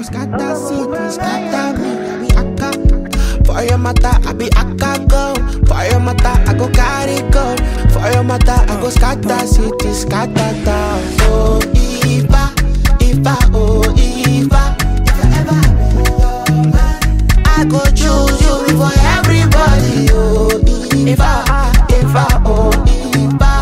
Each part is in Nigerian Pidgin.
scatter city, scatter me. I be akka. For your mata, I be akka go. For your mata, I go carry go. For your mata, I go scatter city, scatter town. Oh, Ifa, Ifa, oh, Ifa. If I ever be your man, I go choose you before everybody. Oh, Ifa, Ifa, oh, Ifa.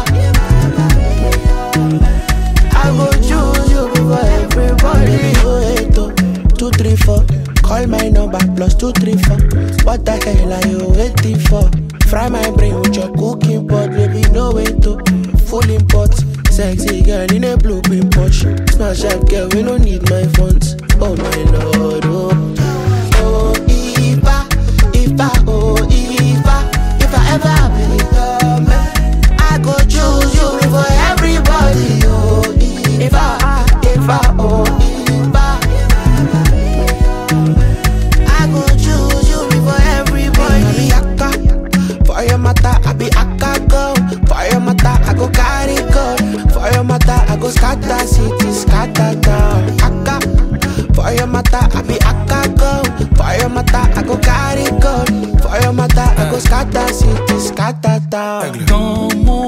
I go choose you before everybody. Oh, eight, oh, two, three, four. Call my number plus two, three, four. What the hell are you waiting for? Fry my brain with your cooking pot, baby. No way to full import. Sexy girl in a blue pin Porsche. Smash up girl, we don't need my funds. Oh my lord, oh. Oh, Ifa, Ifa, oh, Ifa. If I ever be your man, I go choose you before everybody. Oh, Ifa, Ifa, oh, Ifa. I go choose you before everybody. I be akka, for your mata, I be akka go. For your mata, I go carry go. For your mata, I go scatter city, scatter town. Akka, for your mata, I be akka go. For your mata, I go carry go. For your mata, I go scatter city, scatter town. Dans mon